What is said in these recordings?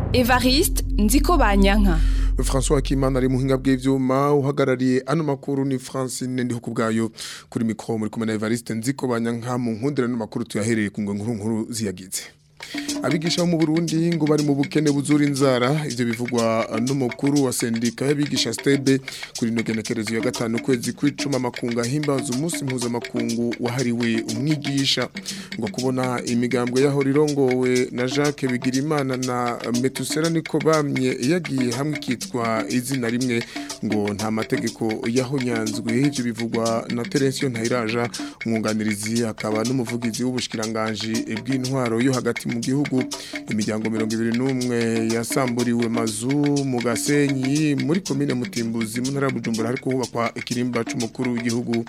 Evariste nziko banyanka François Kimana ari muhinga bw'ivyuma uhagarariye ano makuru ni Francine ndiho kubgayo kuri micro muri kumwe na Evariste nziko banyanka mu nkundira no makuru tuyahereye ku nkuru nkuru ziyagize abigisha bo mu Burundi ngo bari mu bukene buzura inzara ivyo bivugwa n'umukuru wa sendika y'abigisha stebe kuri no genekerezo ya gatanu kwezi kw'icuma makunga himbaza umunsi mpuzamakungu wahariwe umwigisha ngo kubona imigambwe yaho rirongowe na Jacques Bigirimana na Metusera niko bamye yagiye hamwe kitwa izina rimwe ngo nta mategeko yahonyanzwe ivyo bivugwa na Terensiyo Ntayiraja umwunganirizi akaba n'umuvugizi w'ubushikiranganje bw'intwaro yo hagati mu gihugu imiryango mirongo ibiri n'umwe yasamburiwe mazu mu gasenyi muri komine mutimbuzi mu ntara ya bujumbura hariko hubakwa ikirimba c'umukuru w'igihugu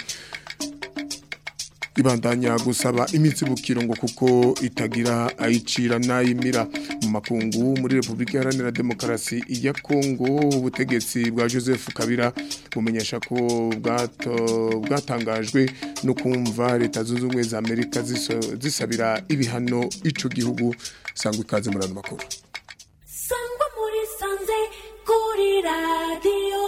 ibandanya gusaba imitsibukiro ngo kuko itagira ayicira n'ayimira mu makungu muri Republika Iharanira Demokarasi ya Kongo ubutegetsi bwa Joseph Kabila bumenyesha ko bwato bwatangajwe no kumva leta zunze ubumwe za Amerika zisabira ibihano ico gihugu sangwa ikaze muri ano makuru sangwa muri sanze kuri radio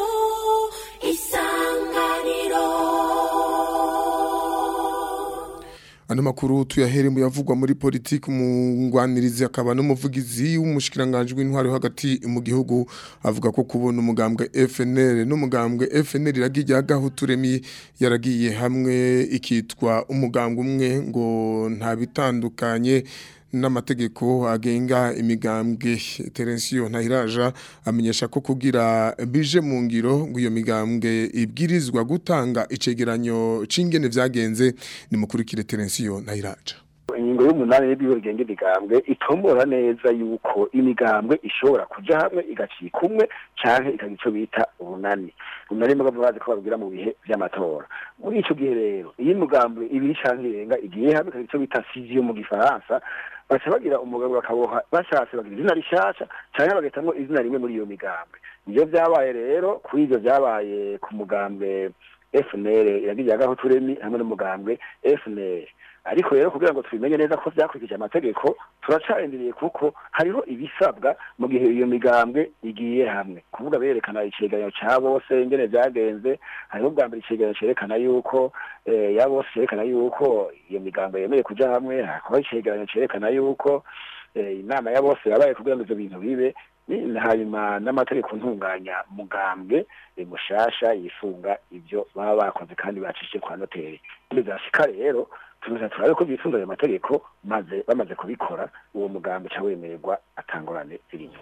isanganiro Ano makuru tuyahere mu yavugwa muri politiki umungwanirizi akaba n'umuvugizi w'umushikiranganje w'intwaro hagati mu gihugu avuga ko kubona umugambwe FNL n'umugambwe FNL iragiye agahuturemi yaragiye hamwe ikitwa umugambwe umwe ngo nta bitandukanye n'amategeko agenga imigambwe Terensiyo Ntahiraja amenyesha ko kugira bije mu ngiro ngo iyo migambwe ibwirizwa gutanga icegeranyo c'ingene vyagenze ni mukurikire Terensiyo Ntahiraja ingingo y'umunani y'ibyo bigenga imigambwe itombora neza yuko imigambwe ishobora kuja hamwe igacika umwe canke ikagira ico bita ubunani ubunani mugabo bazi ko babwira mu bihe vy'amatora muri ico gihe rero iyo imigambwe ibiri canke irenga igiye hamwe ikagira ico bita fusion mu gifaransa baca bagira umugabo bakaboha bashatse bagira izina rishasha canke bagahitamwo izina rimwe muri iyo migambwe nivyo vyabaye rero kuri ivyo vyabaye ku mugambwe FNL iragiye agaho turemi hamwe n'umugambwe FNL ariko rero kugira ngo tubimenye neza ko vyakurikije amategeko turacarindiriye kuko hariho ibisabwa mu gihe iyo migambwe igiye hamwe kuvuga berekana icegeranyo ca bose ingene vyagenze hariho ubwa mbere icegeranyo cerekana yuko ya bose cerekana yuko iyo migambwe yemeye kuja hamwe hakaba icegeranyo cerekana yuko inama ya bose yabaye kugira ngo ivyo bintu bibe hanyuma n'amategeko ntunganya mugambwe mushasha yifunga ivyo baba bakoze kandi bacishije kwa noteri bizashika rero tuza turabe ko bifunga ayo mategeko maze bamaze kubikora uwo mugambi ca wemererwa atangorane zirimo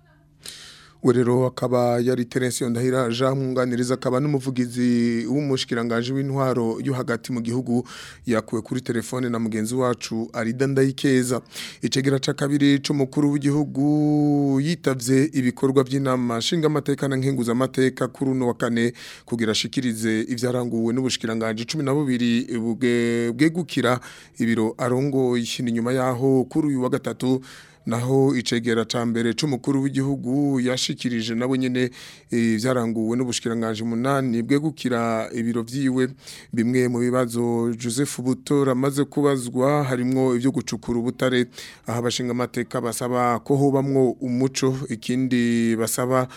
Werero akaba yari Terensiyo Ndahiraja mwunganiriza akaba n'umuvugizi w'umushikiranganje w'intwaro yo hagati mu gihugu yakuwe kuri telefone na mugenzi wacu Arida Ndayikeza icegera ca kabiri c'umukuru w'igihugu yitavye ibikorwa by'inama nshinga amateka na nkenguza amateka kuri uno wa kane kugira ashikirize ivyaranguwe n'ubushikiranganje 12 bwegukira ibiro arongo ni nyuma yaho kuri uyu wa gatatu naho icegera ca mbere c'umukuru w'igihugu yashikirije nabo nyene vyaranguwe n'ubushikiranganje umunani bwegukira ibiro vyiwe bimwe mu bibazo Joseph Butora amaze kubazwa harimwo ivyo gucukura ubutare aho abashinga amateka basaba ko hobamwo umuco ikindi basaba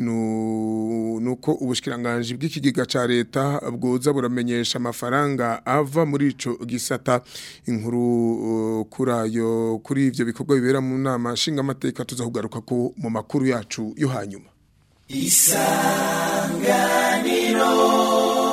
nuko ubushikiranganje bw'ikigega ca leta bwoza buramenyesha amafaranga ava muri ico gisata inkuru uh, kurayo kuri ivyo bikorwa bibera mu nama nshinga amateka tuzahugaruka ko mu makuru yacu yo hanyuma isanganiro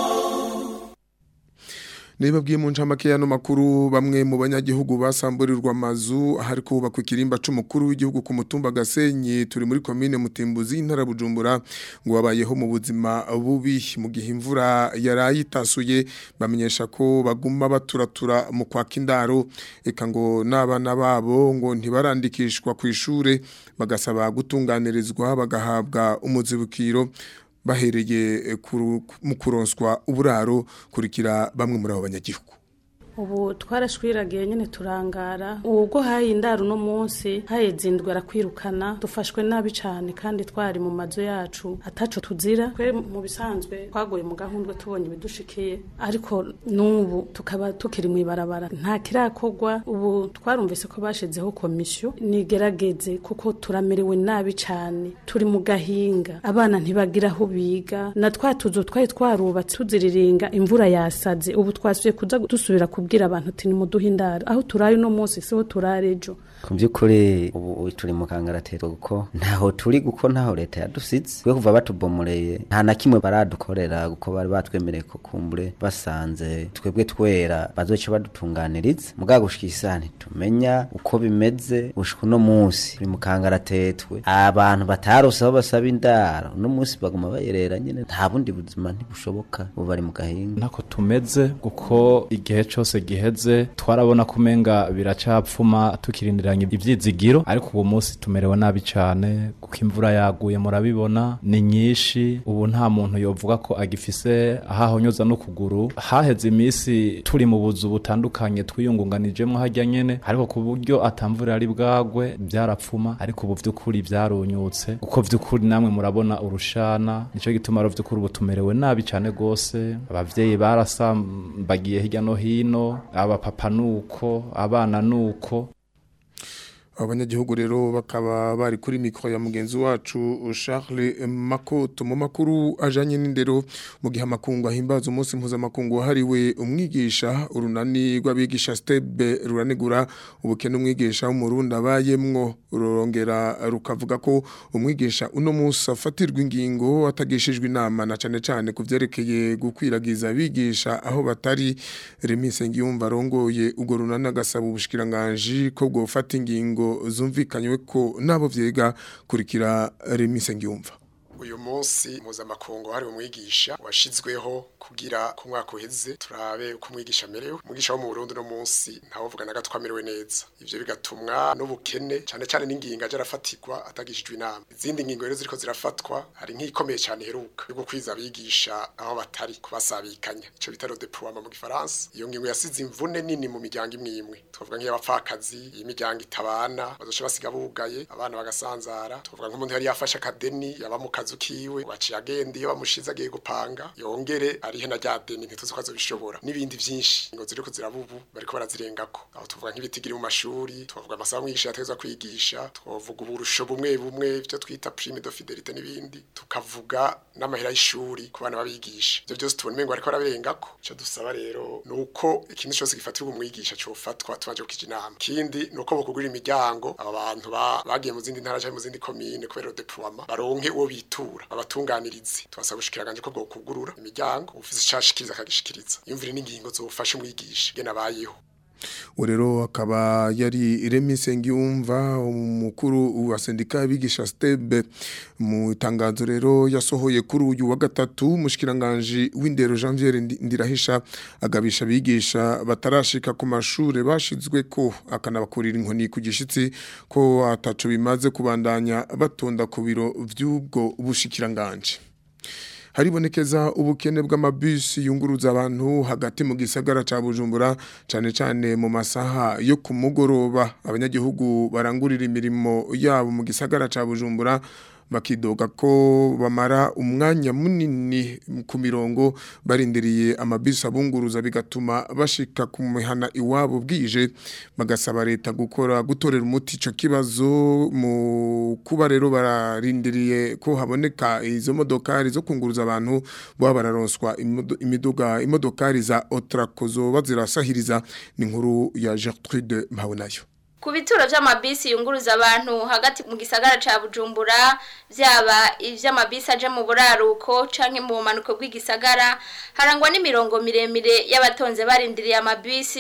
Niba bwiye mu ncamake yano makuru bamwe mu banyagihugu basamburirwa amazu hari kubakwa ikirimba c'umukuru w'igihugu ku mutumba Gasenyi turi muri commune Mutimbuzi intara Bujumbura ngo babayeho mu buzima bubi mu gihe imvura yarayitasuye bamenyesha ko baguma baturatura mu kwaka indaro eka ngo n'abana babo ngo ntibarandikishwa ku ishure bagasaba gutunganirizwa bagahabwa umuzibukiro bahereye mu kuronswa uburaro kurikira bamwe muri abo banyagihugu ubu twarashwiragiye nyine turangara ubwo haye indaro uno munsi haheze indwi arakwirukana dufashwe nabi cyane kandi twari mu mazu yacu ataco tuzira twe mu bisanzwe twaguye mu gahundwe tubonye ibidushikiye ariko n'ubu tukaba tukiri mu ibarabara nta kirakorwa ubu twarumvise ko bashizeho komisiyo nigerageze kuko turamerewe nabi cyane turi mu gahinga abana ntibagira aho biga na twa tuzu twari twarubatse tuziriringa imvura yasaze ubu twasubiye kuza dusubira kubwira abantu ati nimuduhe indaro aho turaye uno munsi siho turare ejo ku by'ukuri ubu turi mu kangaratero kuko ntaho turi kuko ntaho leta yadusize we kuva batubomoreye nta na kimwe baradukorera kuko bari batwemereye ko kumbure basanze twebwe twera bazoca badutunganiriza mugabo gushika isaha ntitumenya uko bimeze gushika uno munsi turi mu kangaratetwe abantu batarose aho basaba indaro uno munsi baguma bayerera nyine nta bundi buzima ntibushoboka ubu bari mu gahinga ntako tumeze kuko igihe cyose giheze twarabona ko umenga biracapfuma tukirindiranye ibyizigiro ariko ubu munsi tumerewe nabi cyane kuko imvura yaguye murabibona ni nyinshi ubu nta muntu yovuga ko agifise ahahonyoza n'ukuguru haheze iminsi turi mu buzu butandukanye twiyungunganijemo hajya nyene ariko ku buryo atamvura yari bwagwe byarapfuma ariko ubu vy'ukuri byarunyutse kuko vy'ukuri namwe murabona urushana nico gituma rero vy'ukuri ubu tumerewe nabi cyane gose abavyeyi barasambagiye hirya no hino abapapa nuko abana nuko abanyagihugu rero bakaba bari kuri mikoro ya mugenzi wacu Charles Makoto mu makuru ajanye n'indero mu gihe amakungu ahimbaza umunsi mpuzamakungu wahariwe umwigisha urunani rw'abigisha stebe ruranegura ubukene umwigisha w'umurundi abayemwo rurongera rukavuga ko umwigisha uno munsi afatirwa ingingo atagishijwe inama na cane cane ku vyerekeye gukwiragiza abigisha aho batari Remy Sengiyumva arongoye urwo runani agasaba ubushikiranganji ko bwofata ingingo zumvikanywe ko nabo vyega kurikira Remy Sengiyumva uyu munsi mpuzamakungu hari umwigisha washizweho kugira ku mwaka uheze turabe uko umwigisha amerewe umwigisha wo mu Burundi no munsi ntawovuga na gato amerewe neza ivyo bigatumwa n'ubukene cyane cyane n'ingingo aje arafatirwa atagishijwe inama izindi ngingo rero ziriko zirafatwa hari nk'ikomeye cyane heruka yo gukwiza abigisha aho batari kubasabikanya ico bita le déploiement mu gifaransa iyo ngingo yasize imvune nini mu miryango imwe imwe tuvuga nk'iy'abapfakazi imiryango itabana bazoca basiga bugaye abana bagasanzara tuvuga nk'umuntu yari yafashe akadeni yaba mu kazu kiwe waciye agenda iyo bamushize agiye gupanga yongere arihe na rya deni ntituzi ko azobishobora n'ibindi vyinshi ngo ziriko zirabubu bariko barazirengako aho tuvuga nk'ibitigiri mu mashuri tuvuga amasaha umwigisha yategezwa kwigisha tuvuga uburusho bumwe bumwe ivyo twita prime de fidelite n'ibindi tukavuga n'amahera y'ishuri ku bana babigisha ivyo byose tubona umengo bariko barabirengako ico dusaba rero nuko ikintu cyose gifatirwa umwigisha cofatwa tubanje kukija inama kindi nuko bokugurira imiryango aba bantu bagiye mu zindi ntara canke mu zindi komine kubera deploiement baronke uwo bitura abatunganirizi twasaba gushikiraganje ko bwokugurura imiryango ufise icashikiriza akagishikiriza yumvire n'ingingo zofasha umwigisha gena bayeho urero akaba yari Iremi Sengiyumva umukuru wa sendika y'abigisha stebe mu itangazo rero yasohoye kuri uyu wa gatatu umushikiranganje w'indero Janvier Ndirahisha agabisha abigisha batarashika ku mashure bashizwe ko akanabakurira inkoni ku gishitsi ko ataco bimaze kubandanya batonda ku biro vy'ubwo bushikiranganje haribonekeza ubukene bw'amabisi yunguruza abantu hagati mu gisagara ca Bujumbura cane cane mu masaha yo ku mugoroba abanyagihugu barangurira imirimo yabo mu gisagara ca Bujumbura bakidoga ko bamara umwanya munini ku mirongo barindiriye amabisi abunguruza bigatuma bashika ku mihana iwabo bwije bagasaba leta gukora gutorera umuti ico kibazo mu kuba rero bararindiriye ko haboneka izo modokari zo kunguruza abantu bo bararonswa imiduga imodokari za Otrakozo bazirasahiriza ni nkuru ya Gertrude Mpawenayo ku bituro vy'amabisi yunguruza abantu hagati mu gisagara ca Bujumbura vyaba ivy'amabisi aje mu buraruko canke mu manuko bw'igisagara harangwa n'imirongo miremire y'abatonze barindiriye amabisi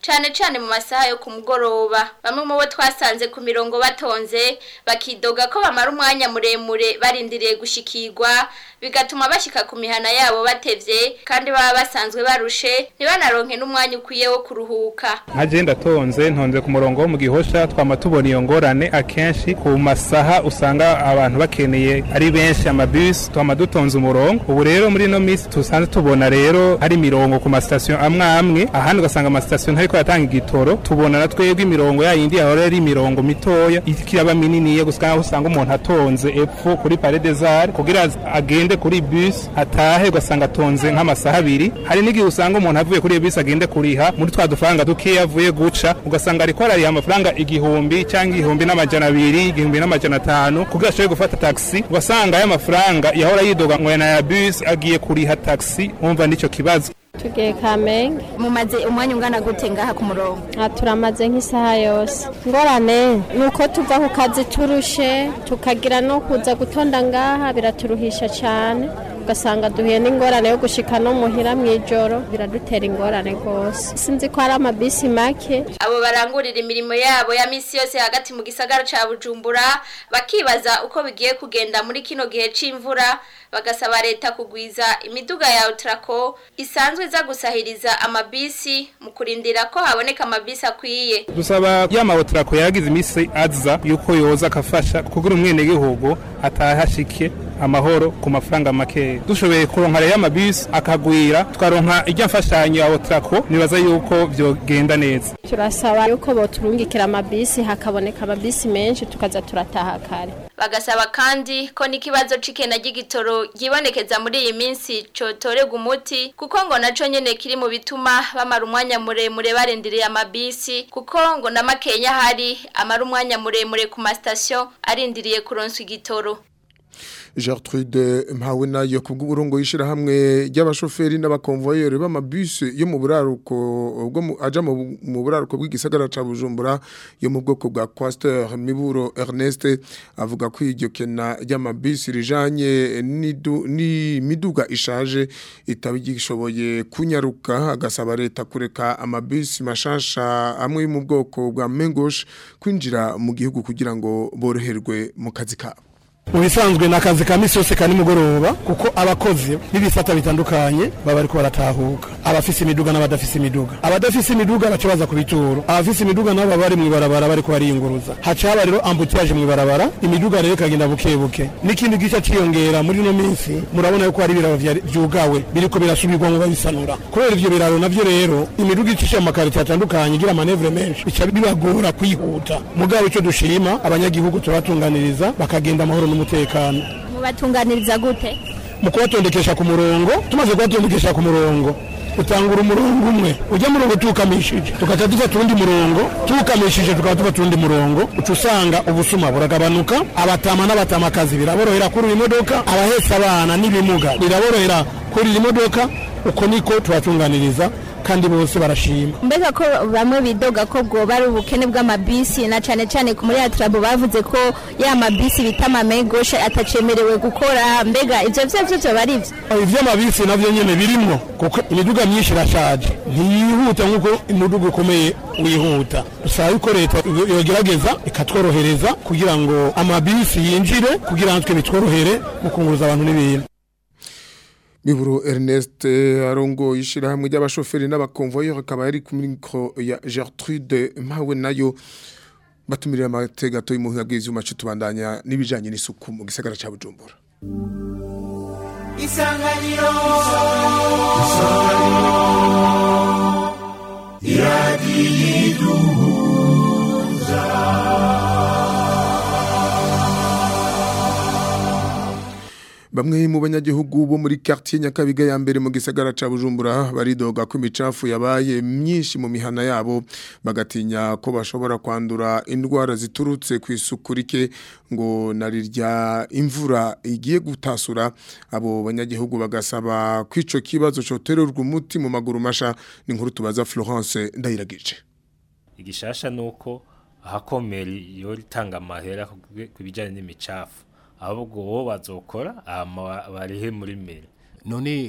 cane cane mu masaha yo ku mugoroba bamwe mu bo twasanze ku mirongo batonze bakidoga ko bamara umwanya muremure barindiriye gushikirwa bigatuma bashika ku mihana yabo batevye kandi baba basanzwe barushe ntibanaronke n'umwanya ukwiye wo kuruhuka nka je ndatonze ntonze ku murongo wo mu gihosha twama tubona iyo ngorane akenshi ku masaha usanga abantu bakeneye ari benshi amabisi twama dutonze umurongo ubu rero muri ino minsi tusanze tubona rero hari imirongo ku masitasiyo amwe amwe ahandi ugasanga amasitasiyo ntariko yatanga igitoro tubona na twebwe imirongo yayindi yahora ari imirongo mitoya ikiraba mininiya gusa aho usanga umuntu atonze epfo kuri paredezare kugira agende kuri bus atahe ugasanga atonze nk'amasaha abiri hari n'igihe usanga umuntu avuye kuri iyo bisi agende kuriha muri twa dufaranga dukeya avuye guca ugasanga ariko arariha amafaranga igihumbi cyangwa igihumbi n'amajana abiri igihumbi n'amajana atanu kugira ashobore gufata taxi ugasanga aya mafaranga yahora yidoga ngo na ya bus agiye kuriha taxi wumva nicyo kibazo tugiye kamenge mumaze umwanya ungana gute ngaha ku murongo aha turamaze nk'isaha yose ngorane ni uko tuva ku kazi turushe tukagira no kuza gutonda ngaha biraturuhisha cyane ugasanga duhuye n'ingorane yo gushika no muhira mu ijoro biradutera ingorane rwose sinzi ko hari amabisi make abo barangurira imirimo yabo ya misi yose hagati mu gisagara ca bujumbura bakibaza uko bigiye kugenda muri kino gihe c'imvura bagasaba leta kugwiza imiduga ya utrako isanzwe iza gusahiriza amabisi mu kurindira ko haboneka amabisi akwiye dusaba ya mawotrako yagize iminsi aza yuko yoza akafasha kugira umwenegihugu atahashike amahoro ku mafaranga make dushoboye kuronka rero amabisi akagwira twaronka ijya mfashanyo ya otrako nibaza yuko vyogenda neza turasaba yuko boturungikira amabisi hakaboneka amabisi menshi tukaza turataha kare bagasaba kandi ko n'ikibazo c'ikena ry'igitoro ryibonekeza muri iyi minsi cotorerwa umuti kuko ngo naco nyene kiri mu bituma bamara umwanya muremure barindiriye amabisi kuko ngo na makenya hari amara umwanya muremure ku masitasiyo arindiriye kuronswa igitoro Gertrude mpawe nayo kubw'uburongo yishirahamwe ry'abashoferi n'abakonvoyeri b'amabisi yo mu buraruko bwo aja mu buraruko bw'igisagara ca Bujumbura yo mu bwoko bwa Quaster Miburo Ernest avuga ko iryo kena ry'amabisi rijanye ni miduga ishaje itabigishoboye kunyaruka agasaba leta kureka amabisi mashasha amwe mu bwoko bwa Mengosh kwinjira mu gihugu kugira ngo boroherwe mu kazi kabo mu bisanzwe ni akazi ka misi yose ka nimugoroba kuko abakozi b'ibisata bitandukanye baba bariko baratahuka abafise imiduga n'abadafise imiduga abadafise imiduga baca baza ku bituro abafise imiduga nabo baba bari mw'ibarabara bariko bariyunguruza haca haba rero ambutiyaje mw'ibarabara imiduga rero ikagenda buke buke n'ikindi gica ciyongera muri ino minsi murabona yuko hari ibiraro vyugawe biriko birasubirwamwo babisanura kubera ivyo biraro navyo rero imiduga icisha mu makaritiye atandukanye igira amanevure menshi bica bibagora kwihuta mugabo ico dushima abanyagihugu turabatunganiriza bakagenda amahoro n'umutekano mubatunganiriza gute mu kubatondekesha ku murongo tumaze kubatondekesha ku murongo utangura umurongo umwe ujya murongo tuwukamishije tugaca dufata uwundi murongo tuwukamishije tukaba dufata uwundi murongo uca usanga ubusuma buragabanuka abatama n'abatamakazi biraborohera kurira imodoka abahetse abana n'ibimuga biraborohera kurira imodoka uko niko tubatunganiriza kandi bose barashima mbega ko bamwe bidoga ko bwoba ari ubukene bw'amabisi na cyane cyane muri atrabo bavuze ko ya mabisi bita amamegoshe atacemerewe gukora mbega ivyo vyo vyo vyoba ari vyo ivy'amabisi navyo nyene birimwo kuko imiduga myinshi irashaje ntiyihuta nk'uko imiduga ukomeye wihuta dusaba yuko leta yogerageza ikatworohereza kugira ngo amabisi yinjire kugira natwe bitworohere mu kunguruza abantu n'ibintu Miburo Ernest arongo yishirahamwe ry'abashoferi n'abakonvoyeur akaba yari ku micro ya Gertrude mpawe nayo batumirira amategato y'umuhinga bw'ivyuma cyo tubandanya nibijanye n'isuku mu gisagara ca Bujumbura Isanganiro Bamwe mu banyagihugu bo muri quartier Nyakabiga ya mbere mu gisagara ca Bujumbura baridoga ko imicafu yabaye myinshi mu mihana yabo bagatinya ko bashobora kwandura indwara ziturutse ku isuku rike ngo narirya imvura igiye gutasura abo banyagihugu bagasaba kwico kibazo cotererwa umuti mu maguru masha ni nkuru tubaza Florence ndayiragije igishasha nuko ahakomeri yo ritanga amahera kubijanye n'imicafu ahubwo bo bazokora barihe muri mere none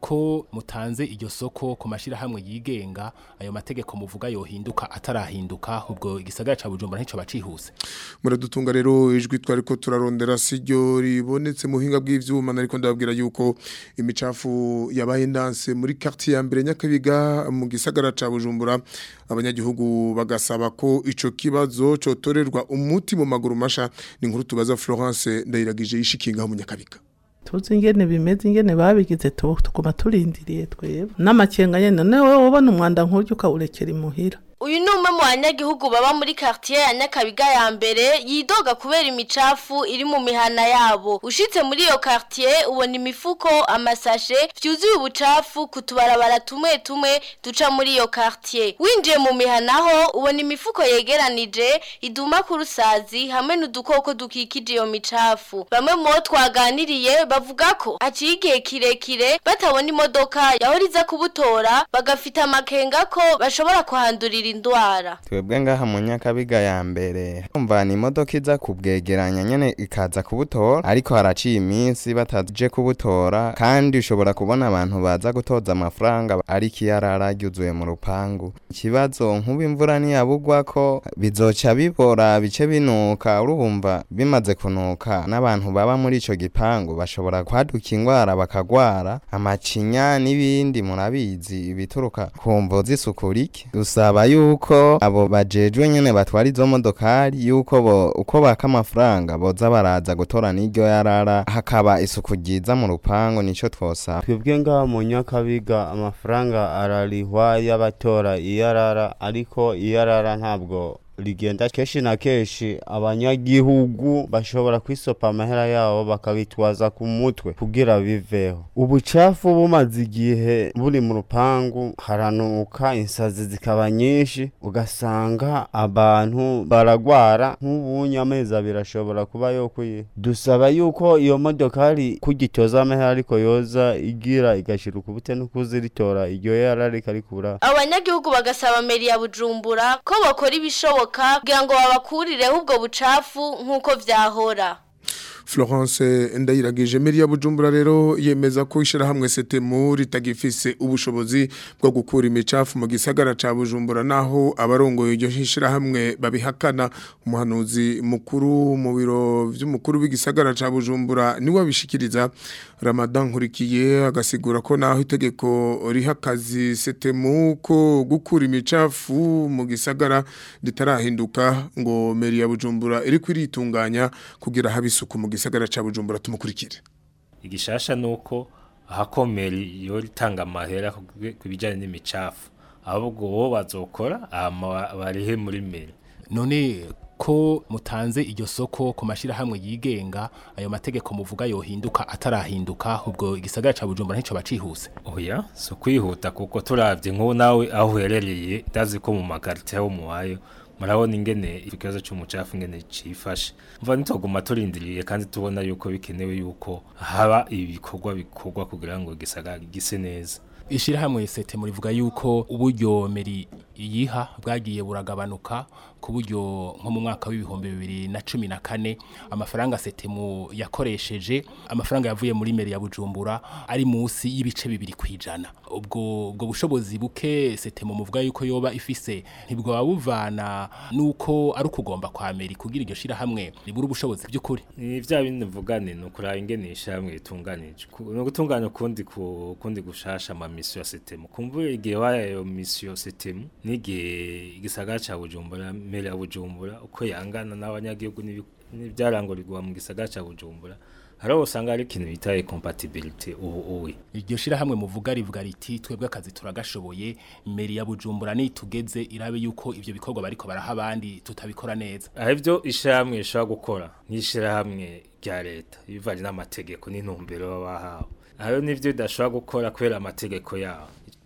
ko mutanze iryo soko ku mashirahamwe yigenga ayo mategeko muvuga yohinduka atarahinduka ubwo igisagara ca Bujumbura ntico bacihuse muradutunga rero ijwi twari ko turarondera siryo ribonetse mu buhinga bw'ivyuma nariko ndababwira yuko imicafu yabaye ndanse muri quartier ya mbere nyakabiga mu gisagara ca Bujumbura abanyagihugu bagasaba ko ico kibazo cotorerwa umuti mu maguru masha ni inkuru tubaza Florence ndayiragije yishikinga mu nyakabiga tuzi ingene bimeze ingene babigize tu- tuguma turindiriye twebwe n'amakenga nyene nawe ubona umwanda nk'uryo ukawurekera imuhira uyu ni umwe mu banyagihugu baba muri quartier ya Nyakabiga ya mbere yidoga kubera imicafu iri mu mihana yabo ushitse muri iyo quartier ubona imifuko amasashe vyuzuye ubucafu kutubarabara tumwe tumwe duca muri iyo quartier winjiye mu mihana ho ubona imifuko yegeranije iduma ku rusazi hamwe n'udukoko dukikije iyo micafu bamwe mu bo twaganiriye bavuga ko haciye igihe kirekire batabona imodoka yahora iza kubutora bagafita amakenga ko bashobora kuhandurira indwara twebwe ngaha mu nyakabiga ya mbere umva ni imodoka iza kubwegeranya nyene ikaza kubutora ariko haraciye iminsi bataje kubutora kandi ushobora kubona abantu baza gutoza amafaranga ariko iyarara ryuzuye mu rupangu ikibazo nk'ubu imvura ntiyabugwa ko bizoca bibora bice binuka urumva bimaze kunuka n'abantu baba muri ico gipangu bashobora kwaduka ingwara bakagwara amacinya n'ibindi murabizi ibituruka ku mvo z'isuku rike dusaba yuko abo bajejwe nyene batwara izo modokari yuko bo uko baka amafaranga boza baraza gutora n'iryo yarara hakaba isuku ryiza mu rupangu nico twosaba twebwe ngaha mu nyakabiga amafaranga ararihwa y'abatora iyarara ariko iyarara ntabwo rigenda kenshi na kenshi abanyagihugu bashobora kwisopa amahera yabo bakabitwaza ku mutwe kugira biveho ubucafu bumaze igihe buri mu rupangu haranuka insazi zikaba nyinshi ugasanga abantu baragwara nk'ubunye amezi abiri ashobora kuba yo kwiha dusaba yuko iyo modokari kugitoza amahera ariko yoza igira igashira ukubute no kuziritora iryo yara rikarikura abanyagihugu bagasaba meri ya bujumbura ko bakora ibishoboka kugira ngo babakurireho ubwo bucafu nk'uko vyahora Florence ndayiragije meri ya Bujumbura rero yemeza ko ishirahamwe setemu ritagifise ubushobozi bwo gukura imicafu mu gisagara ca Bujumbura naho abarongoye iryo shirahamwe babihakana umuhanuzi mukuru mu biro vy'umukuru w'igisagara ca Bujumbura niwe abishikiriza Ramadan nkurikiye agasigura ko naho itegeko rihakazi setemu ko gukura imicafu mu gisagara ritarahinduka ngo meri ya Bujumbura iri kwiritunganya kugira habisuku mu gisagara ca Bujumbura tumukurikire igishasha nuko ahakomeri yo ritanga amahera ku bijyanye n'imicafu ahubwo bo bazokora hama barihe muri meri none ko mutanze iryo soko ku mashirahamwe yigenga ayo mategeko muvuga yohinduka atarahinduka ubwo igisagara ca Bujumbura ntico bacihuse oya so kwihuta kuko turavye nk'ubu nawe aho uherereye ndazi ko mu makarite aho muwayo murabona ingene ikibazo cy'umucafu ingene cifashe mva nitoguma turindiriye kandi tubona yuko bikenewe yuko haba ibikorwa bikorwa kugira ngo gisagara gise neza ishirahamwe sete murivuga yuko uburyo meri iyiha bwagiye buragabanuka ku buryo nko mu mwaka w'ibihumbi bibiri na cumi na kane amafaranga setemu yakoresheje amafaranga yavuye muri meri ya bujumbura ari munsi y'ibice bibiri ku ijana ubwo ubwo bushobozi buke setemu muvuga yuko yoba ifise ntibwoba buvana nuko ari ukugomba kwa meri kugira iryo shirahamwe ribura ubushobozi by'ukuri ni vya bindi mvugane ni ukuraba ingene ishyirahamwe ritunganije ni ugutunganya ukundi ku kundi gushasha ama misiyo ya setemu kumva igihe wayo misiyo setemu n'igihe igisagara ca bujumbura meri ya bujumbura uko yangana n'abanyagihugu n'ibyarangurirwa mu gisagara ca bujumbura hari aho usanga hari ikintu bita incompatibility ubu uwe iryo shirahamwe muvuga rivuga riti twebwe akazi turagashoboye meri ya bujumbura nitugeze irabe yuko ivyo bikorwa bariko baraha abandi tutabikora neza aho ivyo ishirahamwe rishobora gukora n'ishirahamwe rya leta bivanye n'amategeko n'intumbero baba bahawe aho nivyo bidashobora gukora kubera amategeko yaho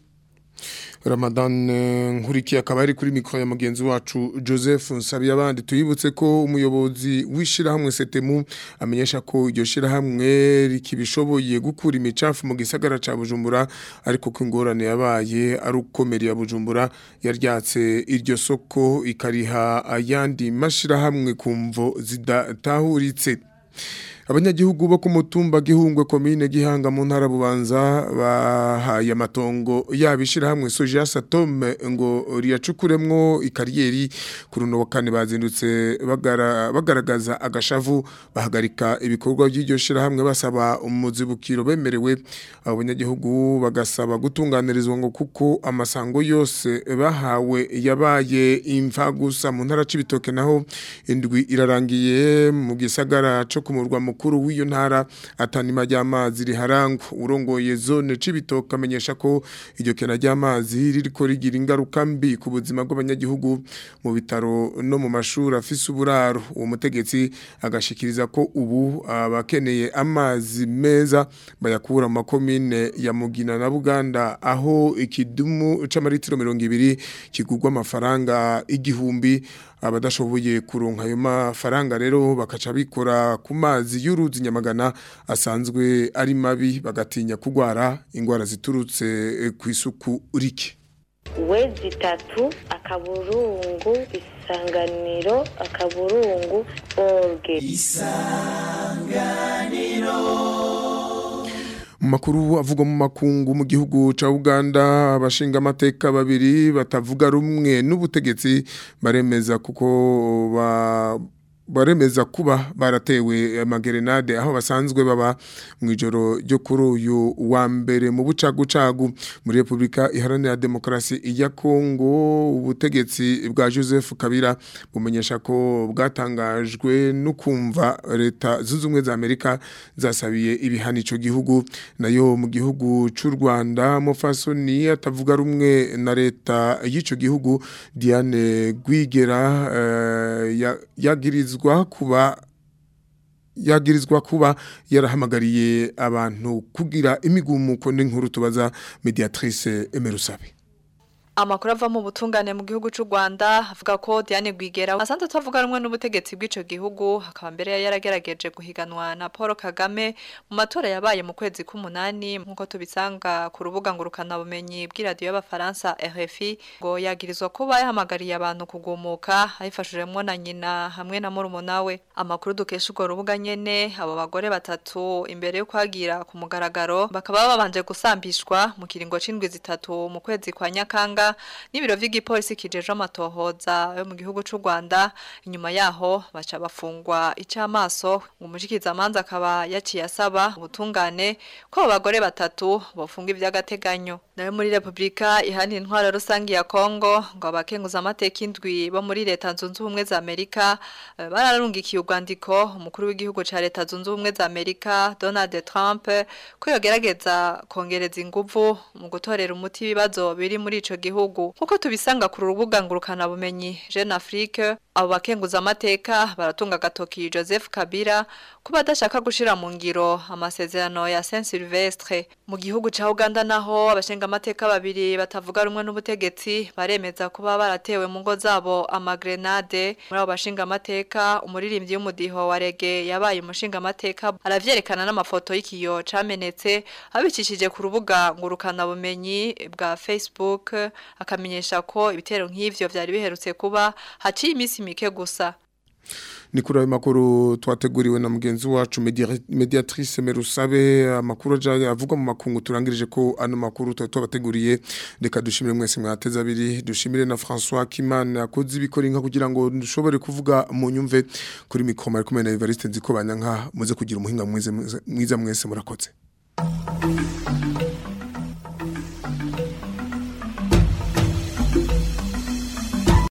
Ramadan nkurikiye akaba ari kuri mikro ya mugenzi wacu Joseph Nsabi abandi tuyibutse ko umuyobozi wishirahamwe Setemu amenyesha ko iryo shirahamwe rikibishoboye gukura imicafu mu gisagara ca Bujumbura ariko ko ingorane yabaye ari ukomeri ya Bujumbura yaryatse iryo soko ikariha ayandi mashirahamwe kumvo zidatahuritse abanyagihugu bo ku mutumba gihungwe komine gihanga mu ntara bubanza bahaye amatongo yabishira hamwe soja satome ngo riyacukuremwo ikariyeri ku runo wa kane bazindutse bagara, bagaragaza agashavu bahagarika ibikorwa by'iryo shira hamwe basaba umuzibukiro bemerewe abanyagihugu bagasaba gutunganirizwa ngo kuko amasango yose bahawe yabaye imva gusa mu ntara c'ibitoke naho indwi irarangiye mu gisagara co kumurwa mukuru w'iyo ntara atanima ry'amazi riharangwa urongoye zone c'ibitoke amenyesha ko iryo kena ry'amazi ririko rigira ingaruka mbi ku buzima bw'abanyagihugu mu bitaro no mu mashuri afise uburaro uwo mutegetsi agashikiriza ko ubu abakeneye amazi meza bayakura mu makomine ya Mugina na Buganda aho ikidumu c'amaritiro 200 kigurwa amafaranga igihumbi abadashoboye kuronka ayo mafaranga rero bakaca bikora ku mazi y'uruzi nyamagana asanzwe ari mabi bagatinya kugwara ingwara ziturutse ku isuku rike wezi itatu akaburungu isanganiro akaburungu orge mu makuru avugwa mu makungu mu gihugu ca Uganda abashinga amateka babiri batavuga rumwe n'ubutegetsi baremeza kuko ba baremeza kuba baratewe amagerenade aho basanzwe baba mu ijoro ryo kuri uyu wa mbere mu bucagucagu muri Republika Iharanira Demokarasi ya Kongo ubutegetsi bwa Joseph Kabila bumenyesha ko bwatangajwe no kumva leta zunze ubumwe za Amerika zasabiye ibihano ico gihugu nayo mu gihugu c'u Rwanda Mofasoni atavuga rumwe na leta y'ico gihugu Diane Gwigera uh, yagirizwa yagirizwa kuba yagirizwa kuba yarahamagariye abantu kugira imigumuko n'inkuru tubaza mediatrice Emerusabe Amakuru ava mu butungane mu gihugu c'u Rwanda avuga ko Diane Gwigera asanzwe atavuga rumwe n'ubutegetsi bw'ico gihugu akaba mbere yaragerageje guhiganwa na Paul Kagame mu matora yabaye mu kwezi k'umunani nkuko tubisanga ku rubuga ngurukana bumenyi bw'iradio y'abafaransa RFI ngo yagirizwa kuba yahamagariye abantu kugumuka ayifashijemwo na nyina hamwe na murumuna we amakuru dukesha urwo rubuga nyene abo bagore batatu imbere yo kwagira ku mugaragaro bakaba babanje gusambishwa mu kiringo c'indwi zitatu mu kwezi kwa Nyakanga n'ibiro vy'igipolisi kijeje amatohoza yo mu gihugu c'u Rwanda inyuma yaho baca bafungwa icamaso ngo umushikiza amanza akaba yaciye asaba ubutungane ko abo bagore batatu bofunga ivy'agateganyo nayo muri Republika ihani intwaro rusangi ya Kongo ngo abakenguza amateka indwi bo muri leta zunze ubumwe za Amerika eh, bararungikiye urwandiko umukuru w'igihugu ca leta zunze ubumwe za Amerika Donald Trump ko yogerageza kongereza inguvu mu gutorera umuti ibibazo biri muri ico gihugu nkuko tubisanga ku rubuga ngurukana bumenyi Jeune Afrique abo bakenguza amateka baratunga gatoki Joseph Kabila kuba adashaka gushira mu ngiro amasezerano ya Saint Sylvestre mu gihugu ca Uganda naho abashenga amateka babiri batavuga rumwe n'ubutegetsi baremeza kuba baratewe mu ngo zabo amagrenade muri abo bashinga amateka umuririmbyi w'umudiho wa rege yabaye umushinga amateka aravyerekana n'amafoto y'ikiyo camenetse abicishije ku rubuga ngurukana bumenyi bwa Facebook akamenyesha ko ibitero nk'ivyo vyari biherutse kuba haciye imisi mike gusa ni kuri ayo makuru twateguriwe na mugenzi wacu media- mediatrice merusabe amakuru aja avuga mu makungu turangirije ko ano makuru tuba tubateguriye reka dushimire mwese mwateze abiri dushimire na François Kimana yakoze ibikora inka kugira ngo dushobore kuvuga mu nyumve kuri mikoma ari kumwe na Evariste Nziko banyanka muze kugira umuhinga mwiza mwiza mwese murakoze